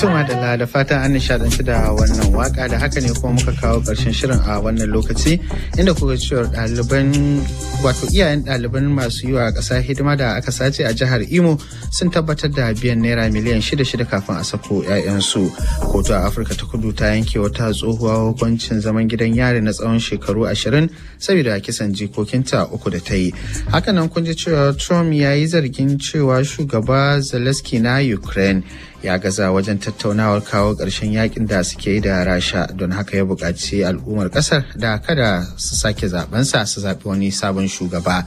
Tuma da da fatan an nishadanci da wannan waka da haka ne kuma muka kawo ƙarshen shirin a wannan lokaci inda kuka cewa ɗaliban wato iyayen ɗaliban masu yi wa ƙasa hidima da aka sace a jihar Imo sun tabbatar da biyan naira miliyan shida shida kafin a sako 'ya'yansu. Kotu a Afirka ta kudu ta yanke wata tsohuwa hukuncin zaman gidan yari na tsawon shekaru ashirin saboda kisan jikokinta uku da ta yi. Hakanan kun ji cewa Trump ya yi zargin cewa shugaba Zelensky na Ukraine ya gaza wajen tattaunawar kawo ƙarshen yakin da suke yi da rasha don haka ya buƙaci al'ummar ƙasar da kada su sake zabensa su zaɓi wani sabon shugaba